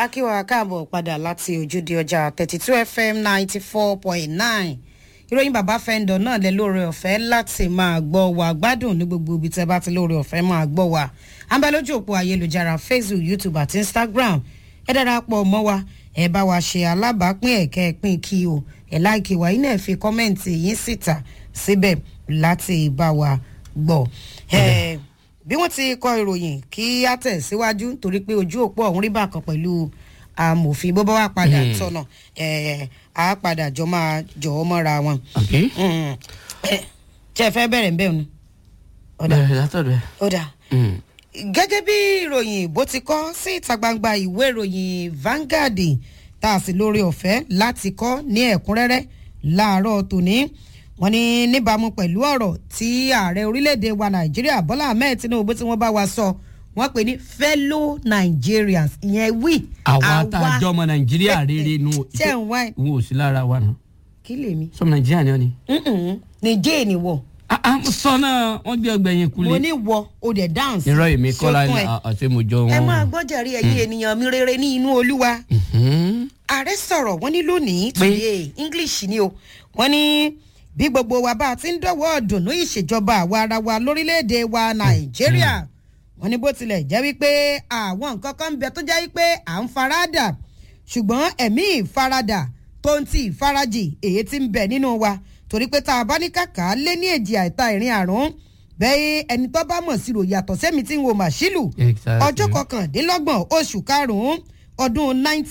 akíwá káàbọ̀ padà láti ojúde ọjà thirty two fm ninety four point nine ìròyìn bàbá fẹ́ńdọ̀ náà lẹ lóore ọ̀fẹ́ láti máa gbọ́ wa gbádùn ní gbogbo ibi tẹ́ bá ti lóore ọ̀fẹ́ máa gbọ́ wa à ń bẹ lójú òpó ayélujára facebook youtube àti instagram ẹ darapọ̀ mọ́ wa ẹ bá wa ṣe alábàápín ẹ̀kẹ́ pín kí o ẹ láìkí wa iná ẹ̀ fi kọ́mẹ́ǹtì yín síta síbẹ̀ láti bá wa gbọ́. ẹ bí wọ́n ti kọ ìròyìn kí á tẹ̀ síwájú torí pé ojú òpó ọ̀hún rí bákan pẹ̀lú amòfin bó bá wà padà tọ̀nà ẹ̀ á padà jọ máa jọ ọ́ mọ́ra wọn. ṣe fẹ́ bẹ̀rẹ̀ ń bẹ̀rù ni. bẹ̀rẹ̀ látọ̀dọ̀ ẹ̀. ó dà gẹ́gẹ́ bí ìròyìn bó ti kọ́ sí ìta gbangba ìwé ìròyìn Vanguard tá a sì lórí ọ̀fẹ́ láti kọ́ ní ẹ̀kúnrẹ́rẹ́ láàárọ̀ tòní wọ́n ní níbàámu pẹ̀lú ọ̀rọ̀ tí ààrẹ orílẹ̀-èdè wa Nàìjíríà Bọ́lá Ahmed Tinubu tí wọ́n bá wa sọ wọ́n pè ní fellow Nigerians ìyẹn wí. àwa tá a jọ ọmọ nàìjíríà rere nu ṣé ń wá ẹ̀ n ò sí lára wa nù. kí lèmi. sọmọ nàìjíríà ni ọ ni. nìjẹ́ ni wọ̀ sọ náà wọn gbé ọgbẹ̀yìn kulẹ̀. mo ní wọ o dẹ̀ dance. irọ́ èmi kọ́lá sókun ni ẹ̀. àti mo jọ wọn. ẹ máa gbọ́jàrí ẹ̀yin ènìyàn mi rere ní inú olúwa. ààrẹ sọ̀rọ̀ wọ́n ní lónìí today english ni o wọ́n ní bí gbogbo wa bá a ti ń dọ̀wọ́ dùnú ìṣèjọba àwa ara wa lórílẹ̀‐èdè wa nàìjíríà wọ́n ní bó tilẹ̀ jẹ́ wípé àwọn nǹkan kan ń bẹ tó jẹ́ wípé à ń faradà ṣùgbọ́n ẹ̀mí ìfaradà tó ń ti ìfarajì èyí tí ń bẹ nínú wa torí pé tá a bá ní kàkà lé ní èjì àìta ìrìn àrùn bẹ́ẹ̀ ẹni tó bá mọ̀ sí rò yàtọ̀ sẹ́mi tí ń wo màṣílù Exactly. ọjọ́ kọkàndínlọ́gbọ̀n oṣù karùn-ún ọdún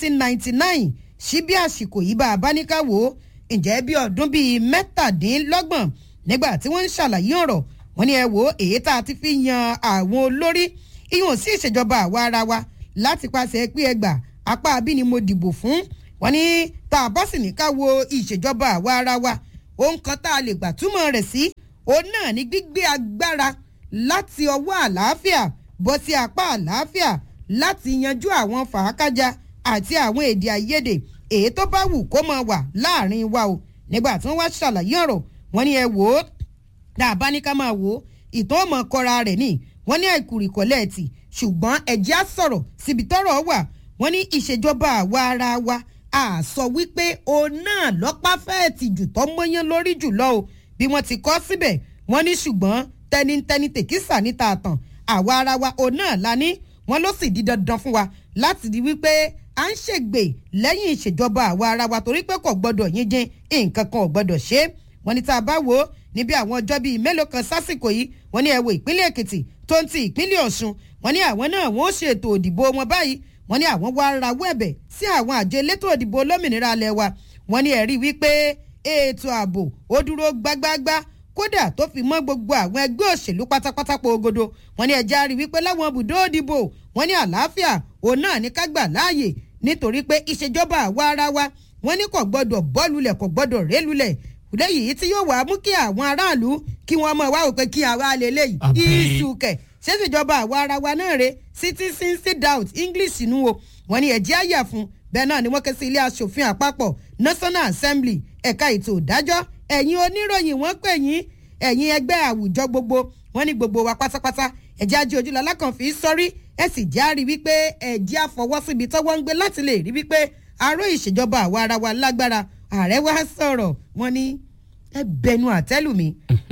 1999 sí bí àsìkò yìí bá a bá ní ká wò ó ǹjẹ́ bí ọdún bíi mẹ́tàdínlọ́gbọ̀n nígbà tí wọ́n ń ṣàlàyé ọ̀rọ̀ wọ́n ní ẹ wò ó èyí tá a ti fi yan àwọn olórí ìyọ̀n sí ìṣèjọba àwa ara wa láti pàṣẹ pé ẹgbà apá abí ni mo dìbò fún wọ́n ní tá a bá sì ní ká wo ìṣèjọba àwa ara wa ohun kan tá a lè gbà túmọ̀ rẹ̀ sí òun náà ní gbígbé agbára láti ọwọ́ àlàáfíà bọ́ sí apá àlàáfíà láti yanjú àwọn fàákájà àti àwọn èdè àìyedè èyí tó bá wù kó máa wà láàrin wa o nígbà tí wọ́n wá ṣàlàyé ọ̀rọ̀ wọ́n ní ẹ wò ó tá a bá ní ká máa wò ó ìtàn ọmọ kọra rẹ̀ ní wọ́n ní àìkúrìkọ́lẹ̀ tì ṣùgbọ́n ẹ̀jẹ̀ á sọ̀rọ̀ síbi tọ́rọ̀ wà wọ́n ní ìṣèjọba àwa ara wa a sọ wípé òun náà lọ́pàá fẹ́ẹ̀ ti jù tọ́ mọ́yán lórí jùlọ o bí wọ́n ti kọ́ síbẹ̀ wọ́n ní ṣùgbọ́n tẹnitẹni tèkísà níta àtàn àwa ara wa òun náà la ní wọ́n ló sì di dandan fún wa láti di wípé à ń ṣègbè lẹ́yìn ìṣèjọba àwa ara wa torí pé kò gbọ́dọ̀ yín jin nǹkan kan ò gbọ́dọ̀ ṣe é wọ́n ní tá a bá wò ó níbi àwọn ọjọ́ bíi mélòó kan sásìkò yìí wọ́n ní ẹ wo ìpínlẹ̀ èkìtì tó ń ti ìpínlẹ̀ ọ̀ṣun wọ́n ní àwọn náà wọ́n ó ṣètò òdìbò wọn báyìí wọ́n ní àwọn wá rawọ́ ẹ̀bẹ̀ sí àwọn àjọ elétò òdìbò olómìnira alẹ́ wa wọ́n ní ẹ̀rí wípé ètò ààbò ó dúró gbágbágbá kódà tó fi mọ́ gbogbo àwọn ẹgbẹ́ òṣèlú pátápátá pògodo wọ́n ní ẹja rí wípé láwọn ibùdó òdìbò wọ́n ní àlàáfíà òun náà ní ká gbà láàyè nítorí pé ìṣèjọba àwa ara wa wọ́n ní kò gbọ́dọ̀ bọ́ọ̀lulẹ̀ kò gbọ́dọ̀ rélulẹ̀ lẹ́yìn tí yóò wá mú kí àwọn aráàlú kí wọ́n mọ̀ wá wò pé kí àwa lè léyìí Àbí. ìsùkẹ̀ ṣèṣèjọba àwa ara wa náà re citizen sit out english nù o wọ́n ní ẹ̀jẹ̀ àyà fún bẹ́ẹ̀ náà ni wọ́n ké sí ilé asòfin àpapọ̀ national assembly ẹ̀ka ètò ìdájọ́ ẹ̀yin oníròyìn wọ́n pè yín ẹ̀yin ẹgbẹ́ àwùjọ gbogbo wọ́n ní gbogbo wa pátápátá ẹ̀jẹ̀ ajé ojúlọ alákànfì sọ́rí ẹ̀ sì já rí wípé ẹ̀jẹ̀ àfọwọ́síbi tọ́wọ́ ń gbé láti lè rí wípé aró ìṣèjọba àwa ara wa lágbára ààrẹ wa sọ̀rọ̀ wọ́n ní ẹ bẹnu àtẹ́lù mi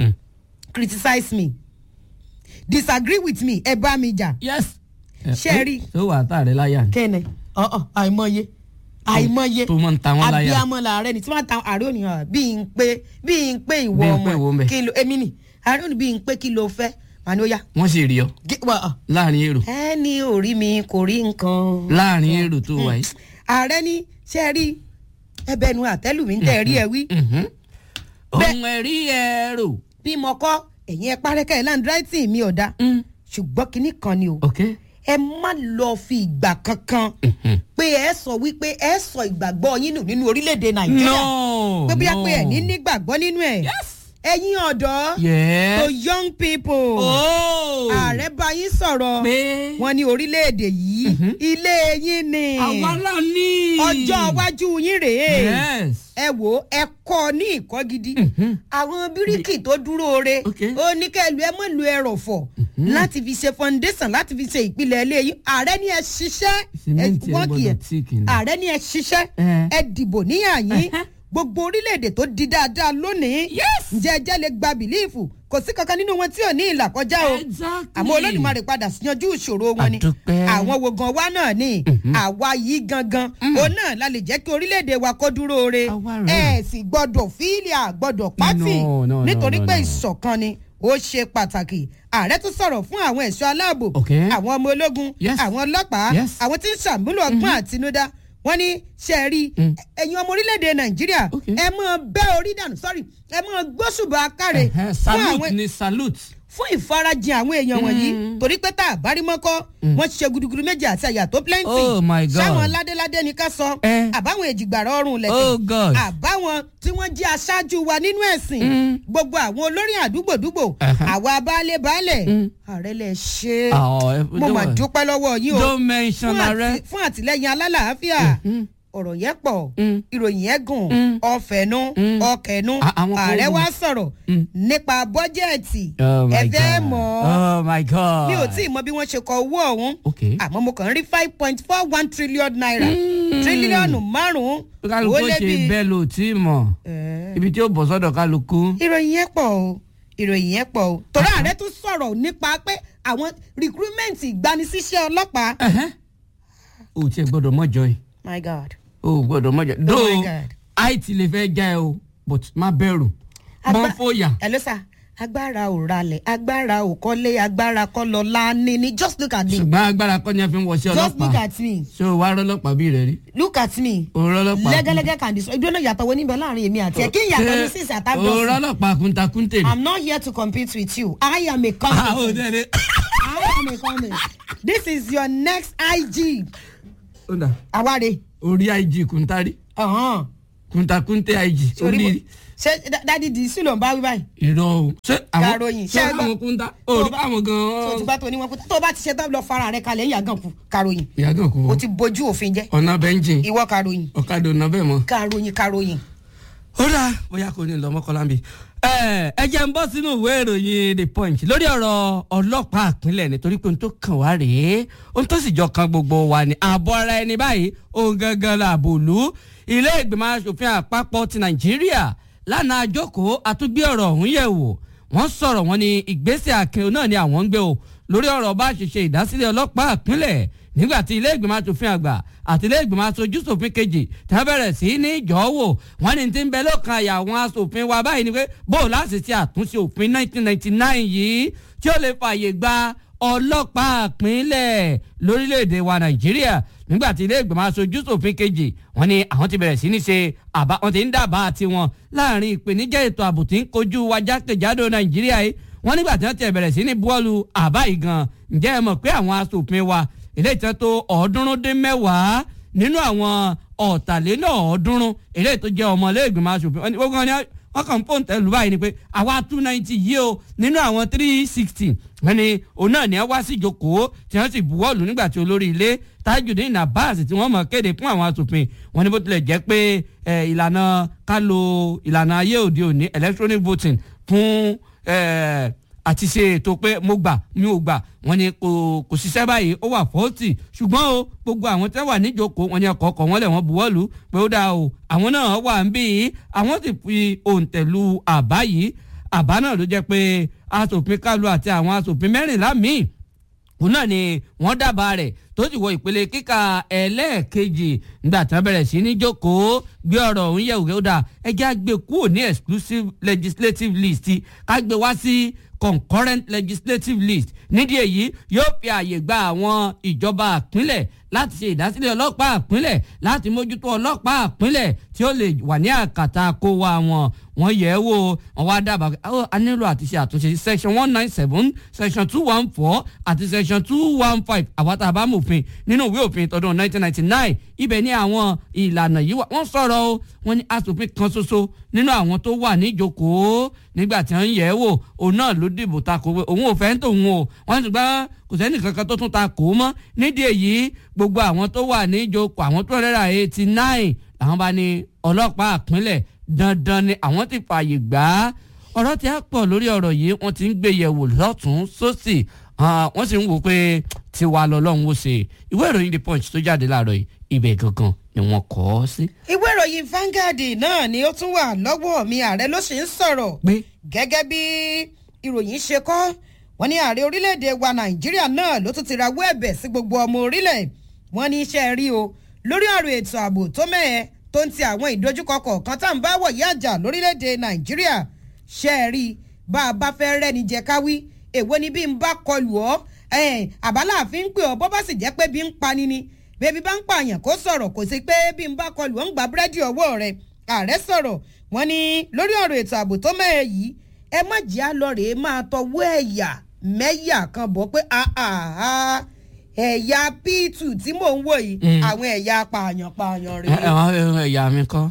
criticize me disagree with me ẹ bá mi jà yes. Ṣé ẹ rí? tó wà á tà rẹ láyà ni. kẹ́nẹ̀ ọ̀ọ́ àìmọye àìmọye tó máa ń ta wọ́n láyà. abiyamọ làárẹ̀ ni tí wọ́n ta àárẹ̀ òní hàn bí n pé bí n pé ìwọ Bí n ọmọ pé ìwọ ẹ̀ ńbẹ. kí ló èmi nì àárẹ̀ òní bí n pé kí ló fẹ́ màá ní ó yá. wọ́n sì rí ọ Gé- wà, ọ̀. láàrin èrò ẹni orí mi kò rí nǹkan. láàrin èrò tó wà yìí. ààrẹ ní ṣe rí ẹbẹnu àtẹ́lù mi ń tẹ̀ rí ẹ wí Mhm. Bẹ́ẹ̀- ohun ẹ̀rí ẹ̀rọ. bí mo kọ́ ẹ̀yin ẹ parẹ́kẹ́ ẹ̀ láǹdráìtì mi ọ̀dà ṣùgbọ́n kinní kan ni o ok. ẹ má lọ fi ìgbà kankan Mhm. pé ẹ sọ wípé ẹ sọ ìgbàgbọ́ yín nù nínú orílẹ̀-èdè nàìjíríà no pé bóyá no. pé ẹ̀ ní nígbàgbọ́ nínú ẹ̀ yes. ẹ̀yin ọ̀dọ́ yes. to young people oh. ààrẹ bá yín sọ̀rọ̀ pé. wọn ní orílẹ̀-èdè yìí yìí ilé yín ni àwa náà ní. ọjọ́ iwájú yín rèé yes. ẹ wò ó ẹ kọ́ ní ìkọ́ gidi àwọn bíríkì tó dúró re Ok. ó ní kẹlu ẹ mọ̀ lu ẹrọ̀fọ̀ láti fi ṣe foundation láti fi ṣe ìpìlẹ̀ ilé yín ààrẹ ni ẹ ṣiṣẹ́ ẹ Sìmẹ́ǹtì ẹ wọ́n kì í gbọ́dọ̀ tíìkì ni. ààrẹ ni ẹ ṣiṣẹ́ Eh. ẹ dìbò níyà yín Ẹhẹ́. gbogbo orílẹ̀-èdè tó di dáadáa lónìí Yes. ǹjẹ́ ẹjẹ́ lè gba bìlíìfù kò sí kankan nínú wọn tí ò ní ìlà kọjá o Exactly. àmọ́ olódùmarè padà yanjú ìṣòro wọn ni Àdúpẹ́. àwọn wo gan wa náà ni àwa yìí gangan òun náà la lè jẹ́ kí orílẹ̀-èdè wa kó dúró re Àwa rèé. ẹ sì gbọ́dọ̀ fíìlì àgbọ́dọ̀ pátì No, no, no, nítorí no, pé no. ìṣọ̀kan ni ó ṣe pàtàkì ààrẹ tún sọ̀rọ̀ fún àwọn ẹ̀ṣọ́ aláàbò Okay. àwọn ọmọ ológun Yes. àwọn ọlọ́pàá Yes. àwọn tí ń ṣàmúlò ọgbọ́n àtinúdá wọ́n ní ṣe é rí ẹ̀yin ọmọ orílẹ̀-èdè nàìjíríà Okay. ẹ máa bẹ́ orí dànù sọ́rí ẹ máa gbóṣùbà káre Ẹhẹ́, fún salute àwọn ni salute. fún ìfarajìn àwọn èèyàn wọ̀nyí torí pé tá a bá rí mọ́kọ́ wọ́n ṣe gudugudu méjì àti àyà tó plenty Oh my God. sáwọn ládéládé ni ká sọ Eh. àbáwọn èjìgbàrọ̀ ọrùn Oh lẹ̀kẹ̀ God. àbáwọn tí wọ́n jẹ́ aṣáájú wa nínú ẹ̀sìn gbogbo àwọn olórí àdúgbòdúgbò Uh-huh. àwa baálé baálẹ̀ ààrẹ lè ṣe Ah, ẹ- mo mà don't- dúpẹ́ lọ́wọ́ yín o Don't mention fún àti- ààrẹ. fún àtìlẹ́yìn alálàáfíà ọ̀rọ̀ yẹn pọ̀ ìròyìn yẹn gùn ọ̀fẹ́nu ọ̀kẹ́nu À- àwọn kan ààrẹ gùn. wá sọ̀rọ̀ nípa bọ́jẹ̀tì Oh my ẹ fẹ́ God. mọ̀ Oh my God. mi ò tí ì mọ bí wọ́n ṣe kọ owó ọ̀hún Okay. àmọ́ mo kàn ń rí five point four one trillion naira tírílíọ̀nù márùn-ún kálukú ó lé ṣe bí- bẹ́ẹ̀ ló tí ì mọ̀ Eh, ibi tí ó bọ̀ sọ́dọ̀ kálukú. ìròyìn yẹn pọ̀ o ìròyìn yẹn pọ̀ o torí ààrẹ tún sọ̀rọ̀ nípa pé àwọn recruitment ìgbanisíṣẹ́ ọlọ́pàá Ẹhẹ́. o tiẹ̀ gbọ́dọ̀ mọ́jọ yìí my god o gbọ́dọ̀ mọ́jọ. my though God. àìtì lè fẹ́ já ẹ o but má bẹ̀rù Agba- mọ́ fòyà. ẹ ló sà agbára ò ralẹ̀ agbára ò kọ́lé agbára kọ́ lọ láàánú ni just look at me ṣùgbọ́n agbára kọ́ ni a fi ń wọṣẹ́ just look ọlọ́pàá at me ṣé o wá rọ́lọ́pàá bí rẹ̀ rí look at me o rọ́lọ́pàá. lẹ́gẹ́lẹ́gẹ́ kan dì sọ ibi ọ̀nà ìyàtọ̀ wo níbẹ̀ láàrin èmi àti ẹ̀ kí ìyàtọ̀ ní sísè o àtàdọ́sì rọ́lọ́pàá kúntakúntè ni. i'm not here to compete with you i am a Ah, o competent dẹ́rẹ́. i am a competent this is your next ig ó dà àwárí orí ig kúntari ọ̀hán kúntakúntè ig orí mo orí ṣé dá- dádì dì í sí ló ń bá wí báyìí irọ́ o. ṣé àwọn Karòyìn, ṣé ṣé ẹ gbọ́? àwọn kúnta o rí àwọn tó o ti gan-an. bá tó oníwọ̀n kú tó o bá ti ṣe tán lọ fara rẹ kalẹ̀ ìyá gan kù karòyìn ìyá gan kò o ti bójú òfin jẹ́ ọ̀nà bẹ́ńjìn ìwọ karòyìn ọ̀kadà ọ̀nà bẹ́ẹ̀ mọ́. karòyìn karòyìn. ó dáa bóyá kò ní lọ mọ́kànlá bí. ẹ ẹ jẹ́ ń bọ́ sínú ìwé ìròyìn the punch lórí ọ̀rọ̀ ọlọ́pàá àpínlẹ̀ nítorí pé ohun tó kàn wá rèé ohun tó sì jọ kan gbogbo wa ni ààbọ̀ ara ẹni báyìí ohun gangan la àbòlú ilé ìgbìmọ̀ asòfin àpapọ̀ ti nàìjíríà lánàá àjókòó àtúgbé ọ̀rọ̀ ọ̀hún yẹ̀ wò wọ́n sọ̀rọ̀ wọn ní ìgbésẹ̀ akin náà ni àwọn ń gbé o lórí ọ̀rọ̀ bá ṣe ṣe ìdásílẹ̀ ọlọ́pàá àpínlẹ̀ nígbà tí ilé ìgbìmọ̀ asòfin àgbà àti ilé ìgbìmọ̀ aṣojú ṣòfin kejì tí wọ́n bẹ̀rẹ̀ sí ní ìjọ́wò wọ́n ní ti ń bẹ lọ́kàn àyà àwọn aṣòfin wa báyìí ni pé bóò láti ṣe àtúnṣe òfin 1999 yìí tí ó lè fààyè gba ọlọ́pàá àpínlẹ̀ lórílẹ̀‐èdè wa nàìjíríà nígbà tí ilé ìgbìmọ̀ aṣojú ṣòfin kejì wọ́n ní àwọn ti bẹ̀rẹ̀ sí ní ṣe àbá wọ́n ti ń dábàá tiwọn láàrin ìpèníjà ètò ààbò tí ń kojú wa jákèjádò nàìjíríà yìí wọ́n nígbà tí wọ́n ti bẹ̀rẹ̀ sí ní buwọ́lu àbá yìí gan ǹjẹ́ ẹ mọ̀ pé àwọn aṣòfin wa ilé ìtàn tó ọ̀ọ́dúnrún dín mẹ́wàá nínú àwọn ọ̀tàlélọ́ọ̀ọ́dúnrún ilé tó jẹ́ ọmọ ilé ìgbìmọ̀ aṣòfin wọ́n ní gbogbo wọn ni wọ́n kàn ń pò ń tẹ̀lú báyìí ni pé àwa two ninety yìí o nínú àwọn three sixty wọ́n ní òun náà ní ẹ wá sí ìjókòó tí wọ́n sì buwọ́lù nígbà tí olórí ilé Tajudeen Abbas tí wọ́n mọ̀ kéde fún àwọn aṣòfin wọ́n ní bó tilẹ̀ jẹ́ pé eh, ìlànà ká lo ìlànà ayé òde òní electronic voting fún eh, àti ṣe ètò pé mo gbà mi ò gbà wọ́n ní kò kò ṣiṣẹ́ báyìí ó wà fọ́ọ̀tì ṣùgbọ́n o gbogbo àwọn tẹ́ wà níjókòó wọ́n ní ọkọ̀ ọkọ̀ wọn lẹ̀ wọ́n buwọ́lù pé ó dáa o àwọn náà wà ń bí i àwọn sì fi òǹtẹ̀lù àbá yìí àbá náà ló jẹ́ pé aṣòfin kálu àti àwọn aṣòfin mẹ́rìnlá míì òun náà ni wọ́n dábàá rẹ̀ tó sì wọ ìpele kíkà ẹlẹ́ẹ̀kejì nígbà tí wọ́n bẹ̀rẹ̀ sí ní jókòó gbé ọ̀rọ̀ òun yẹ̀ wò ó dà ẹjẹ́ àgbẹ̀ kúrò ní exclusive legislative list ká gbé wá sí concurrent legislative list nídìí èyí yóò fi àyè gba àwọn ìjọba àpínlẹ̀ láti ṣe ìdásílẹ̀ ọlọ́pàá àpínlẹ̀ láti mójútó ọlọ́pàá àpínlẹ̀ tí ó lè wà ní àkàtà kó wa wọn wọ́n yẹ̀ ẹ́ wò wọ́n wá dábàá ó a nílò àti ṣe àtúnṣe sí section one nine seven section two one four àti section two one five àwọn tá a bá mòfin nínú ìwé òfin tọdún nineteen ninety nine ibẹ̀ ní àwọn ìlànà yìí wà wọ́n sọ̀rọ̀ o wọ́n ní asòfin kan ṣoṣo nínú àwọn tó wà níjókòó nígbà tí wọ́n yẹ̀ ẹ́ wò òun náà ló dìbò takò pé òun ò fẹ́ ń tòun o wọ́n ti gbá kò sẹ́ni kankan tó tún ta kò mọ́ nídìí èyí gbogbo àwọn tó wà ní ìjókòó àwọn tó rẹ́ra eighty nine làwọn bá ní ọlọ́pàá àpínlẹ̀ dandan ni àwọn ti fààyè gbà á ọ̀rọ̀ tí a pọ̀ lórí ọ̀rọ̀ yìí wọ́n ti ń gbé yẹ̀wò lọ́tún sósì wọ́n sì ń wò pé tiwa lọ́lọ́run ó ṣe ìwé ìròyìn the punch tó jáde láàárọ̀ yìí ibẹ̀ gangan ni wọ́n kọ́ ọ sí. ìwé ìròyìn Vanguard náà ni ó tún wà lọ́wọ́ mi ààrẹ ló sì ń sọ̀rọ̀ pé gẹ́gẹ́ bí ìròyìn ṣe kọ́ wọ́n ní ààrẹ orílẹ̀-èdè wa Nàìjíríà náà ló tún ti rawọ́ ẹ̀bẹ̀ sí gbogbo ọmọ orílẹ̀ wọ́n ní iṣẹ́ rí o lórí ọ̀rọ̀ ètò ààbò tó mẹ́ẹ̀ tó ń ti àwọn ìdojúkọ kọ̀ọ̀kan tá à ń bá wọ̀ yí àjà lórílẹ̀-èdè Nàìjíríà ṣe é rí bá a bá fẹ́ rẹ́ni jẹ káwí èwo ni bí n bá kọlù ọ́ àbáláàfin ń pè ọ́ bọ́ bá sì jẹ́ pé bí ń pani ni bébí bá ń pààyàn kó sọ̀rọ̀ kò sí pé bí n bá kọlù ọ́ ń gba búrẹ́dì ọwọ́ rẹ̀ ààrẹ sọ̀rọ̀ wọ́n ní lórí ọ̀rọ̀ ètò ààbò tó mẹ́ẹ̀ yìí ẹ má jẹ́ àlọ́ rèé máa tọwọ́ ẹ̀yà mẹ́yà kan bọ̀ pé ẹ̀yà p2 tí mò ń wò yìí àwọn ẹ̀yà pààyàn pààyàn rèé. ẹ̀wọ̀n ẹ̀yà mi kọ́.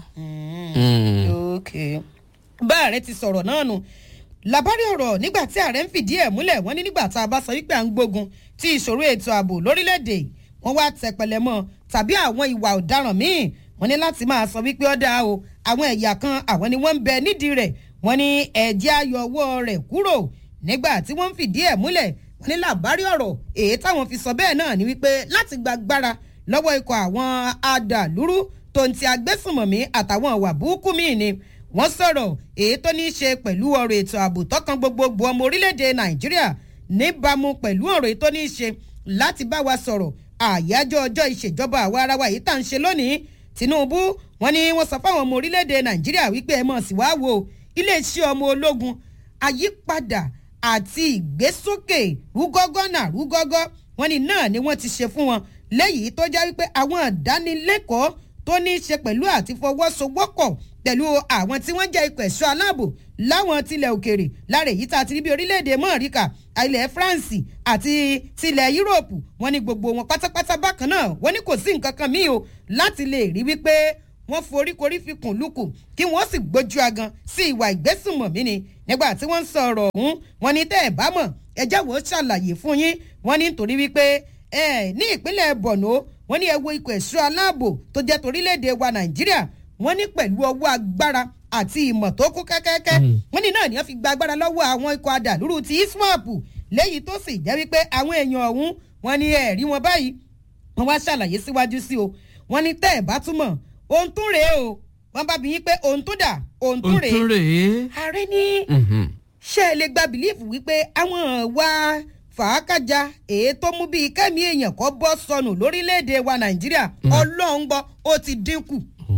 ok bá ààrẹ ti sọ̀rọ̀ náà nù làbárí ọ̀rọ̀ nígbà tí ààrẹ ń fìdí ẹ̀ múlẹ̀ wọ́n ní nígbà tá a bá sọ wípé à ń gbógun ti ìṣòro ètò ààbò lórílẹ̀‐èdè wọ́n wá tẹpẹlẹ mọ́ tàbí àwọn ìwà ọ̀daràn míì wọ́n ní láti máa sọ wípé ó dáa o àwọn ẹ̀yà kan àwọn ni wọ́n ń bẹ nídìí rẹ̀ wọ́n ní ẹ̀jẹ̀ ayọ̀ ọwọ́ rẹ̀ kúrò nígbà tí wọ́n ń fìdí ẹ̀ múlẹ̀ wọ́n ní làbárí ọ̀rọ̀ èyí táwọn fi sọ bẹ́ẹ̀ náà ni wípé láti gbàgbára lọ́wọ́ ikọ̀ àwọn adàlúrú tó ń ti agbésùnmọ̀mí àtàwọn ìwà burúkú míì ni wọ́n sọ̀rọ̀ èyí tó ní í ṣe pẹ̀lú ọ̀rọ̀ ètò ààbò tọkàn gbogbogbò ọmọ orílẹ̀-èdè nàìjíríà níbàámu pẹ̀lú ọ̀rọ̀ èyí tó ní í ṣe láti bá wa sọ̀rọ̀ àyájọ́ ọjọ́ ìṣèjọba àwa ara wa yìí tá à ń ṣe lónìí tinubu wọ́n ní wọ́n sọ fáwọn ọmọ orílẹ̀-èdè nàìjíríà wípé ẹ mọ̀ sí wá wo iléeṣẹ́ ọmọ ológun àyípadà àti ìgbésókè rúgọ́gọ́nà rúgọ́gọ́ wọ́n ní náà ni wọ́n ti ṣe fún wọn lẹ́yìn tó já wípé àwọn ìdánilẹ́kọ̀ọ́ tó ní í ṣe pẹ̀lú àti fọwọ́sowọ́pọ̀ pẹ̀lú àwọn tí wọ́n jẹ́ ikọ̀ ẹ̀ṣọ́ aláàbò láwọn tilẹ̀ òkèrè lára èyí tá a ti rí bí orílẹ̀-èdè mọ́ọ̀ríkà ilẹ̀ France àti tilẹ̀ Yúróòpù wọ́n ní gbogbo wọn pátápátá bákan náà wọ́n ní kò sí nǹkan kan míì o láti lè rí wípé wọ́n foríkorí fi kùn lukùn kí wọ́n sì gbójú agan sí ìwà ìgbésùnmọ̀mí ni nígbà tí wọ́n ń sọ ọ̀rọ̀ ọ̀hún wọ́n ní tẹ́ ẹ̀ bá mọ̀ ẹ jẹ́ wò ó ṣàlàyé fún yín wọ́n ní nítorí wípé ẹ ní ìpínlẹ̀ Borno wọ́n ní ẹ wo ikọ̀ ẹ̀ṣọ́ aláàbò tó jẹ́ torílẹ̀-èdè wa Nàìjíríà wọ́n ní pẹ̀lú ọwọ́ agbára àti ìmọ̀ tó kú kẹ́kẹ́kẹ́ wọ́n ní náà ni wọ́n fi gba agbára lọ́wọ́ àwọn ikọ̀ adàlúrú ti iswap léyìí tó sì jẹ́ wípé àwọn èèyàn ọ̀hún wọ́n ní ẹ̀rí wọn báyìí wọ́n wá ṣàlàyé síwájú sí o wọ́n ní tẹ́ ẹ̀ bá túmọ̀ ohun tún rèé o wọ́n bá bí yín pé ohun tún dà ohun tún rèé òtún rèé. ààrẹ ní ṣé ẹ lè gba bìlífù wípé àwọn wa fàákàjà èyí tó mú bíi kẹ́mi èèyàn kọ́ bọ́ sọnù lórílẹ̀‐èdè wa nàìjíríà ọlọ́run gbọ́ ó ti dínkù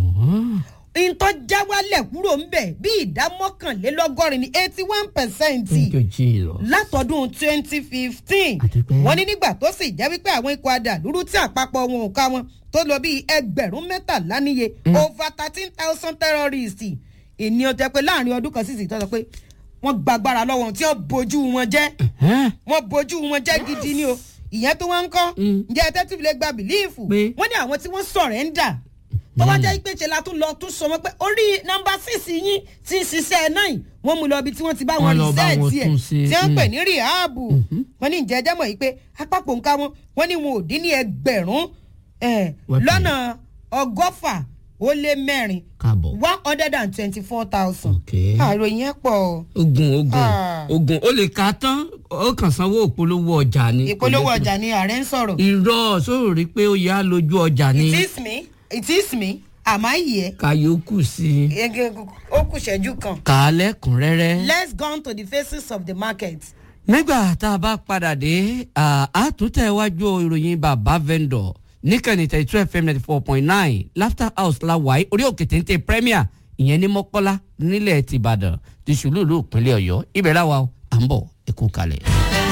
ntọ́ já wálẹ̀ kúrò ń bẹ̀ bí ìdá mọ́kànlélọ́gọ́rin ní eighty one percent Thank you, Jesus. látọdún twenty fifteen Àdúpẹ́. wọ́n ní nígbà tó sì jẹ́ wípé àwọn ikọ̀ adàlúrú tí àpapọ̀ wọn ò ká wọn tó lọ bíi ẹgbẹ̀rún mẹ́tàlá níye over thirteen thousand terrorists ìní ọ̀tẹ̀ pé láàrin ọdún kan sísè tó sọ pé wọ́n gbàgbára lọ́wọ́ wọn tí wọ́n bojú wọn jẹ́ Ẹ́n. wọ́n bojú wọn jẹ́ gidi ni o ìyẹn tó wọ́n ń kọ́ Mm. ǹjẹ́ tẹ́tù lè gba bìlíìfù Pé? wọ́n ní àwọn tí wọ́n sọ̀rẹ́ńdà tó wá jẹ́ pé ṣe la tún lọ tún sọ wọn pé orí nọ́mbà síìsì yín ti ń ṣiṣẹ́ náà wọ́n mú lọ ibi tí wọ́n ti bá wọn Wọ́n lọ bá wọn rìsẹ́ẹ̀tì ẹ̀ tún ṣe, tí wọ́n ń pè mm. ní rìháàbù wọ́n ní ìjẹ́jẹ́ mọ̀ yìí pé apapọ̀ nǹka wọn wọ́n ní wọn ò dín ní ẹgbẹ̀rún eh, Weapon. lọ́nà ọgọ́fà ó lé mẹ́rin káàbọ̀. one hundred and twenty four thousand Okay. àròyìn ẹ̀ pọ̀ o. ogun ogun Ah. ogun ó lè ka tán ó kàn sanwó ìpolówó ọjà ni. ìpolówó ọjà ni ààrẹ ń sọ̀rọ̀. irọ́ sóò rí pé ó yá lójú ọjà ni it is me it is me am I here? kàyókù sí i Ege- ó kù ṣẹ́jú kan. kà á lẹ́kùnrẹ́rẹ́. let's go on to the faces of the market. nígbà tá a bá padà dé à, á tún tẹ̀ wájú ìròyìn bàbá vendor níkànnì thirty two fm ninety four point nine laughter house la wáyé orí òkè téńté premier ìyẹn ní mọ́kọ́lá nílẹ̀ tìbàdàn ti ṣùlùlù ìpínlẹ̀ ọ̀yọ́ ibẹ̀ láwa o, à ń bọ̀ ẹ kú kalẹ̀.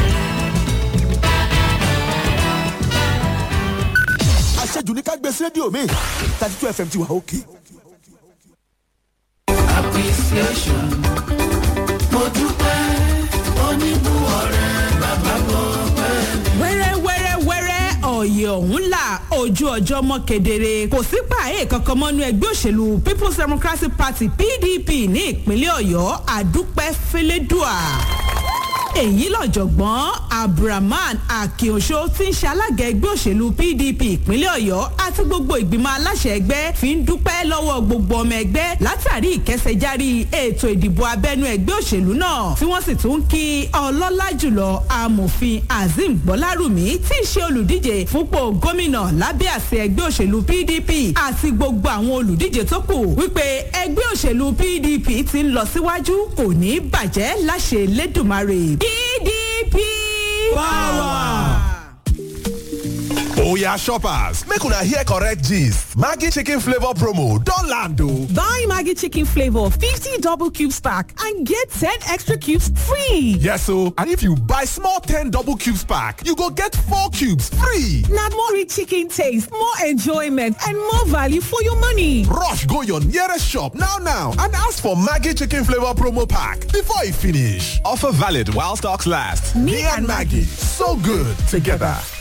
àṣejù ní ká gbé sí rédíò mi thirty two fm ti wà òkè. wẹ́rẹ́wẹ́rẹ́wẹ́rẹ́ ọ̀yẹ̀ ọ̀hún là ojú ọjọ́ mọ́ kedere kò sí pààyè kankan mọ́nú ẹgbẹ́ òṣèlú people's democratic party pdp ní ìpínlẹ̀ ọ̀yọ́ àdúpẹ́ fẹlẹ́dùà èyí lọ́jọ̀gbọ́n abdulrahman akínoṣó tí ń ṣe alága ẹgbẹ́ òṣèlú pdp ìpínlẹ̀ ọ̀yọ́ àti gbogbo ìgbìmọ̀ aláṣẹ ẹgbẹ́ fi ń dúpẹ́ lọ́wọ́ gbogbo ọmọ ẹgbẹ́ látàrí ìkẹsẹ̀járí ètò ìdìbò abẹ́nú ẹgbẹ́ òṣèlú náà tí wọ́n sì tún kí ọlọ́lá jùlọ amòfin azeem gbọ́lárùmí tí í ṣe olùdíje fúnpọ̀ gómìnà lábẹ́ àṣẹ ẹgbẹ́ òṣèlú pdp àti gbogbo àwọn olùdíje tó kù wípé ẹgbẹ́ òṣèlú pdp ti ń lọ síwájú kò ní bàjẹ́ láṣẹ lẹ́dùnmarè pdp power. Oya shoppers, make una hear correct gist. Maggi chicken flavor promo don land o. Buy Maggi chicken flavor 50 double cubes pack and get 10 extra cubes free. Yes o, and if you buy small 10 double cubes pack, you go get 4 cubes free. Na more rich chicken taste, more enjoyment and more value for your money. Rush go your nearest shop now now and ask for Maggi chicken flavor promo pack before e finish. Offer valid while stocks last. Me and Maggi, so good together.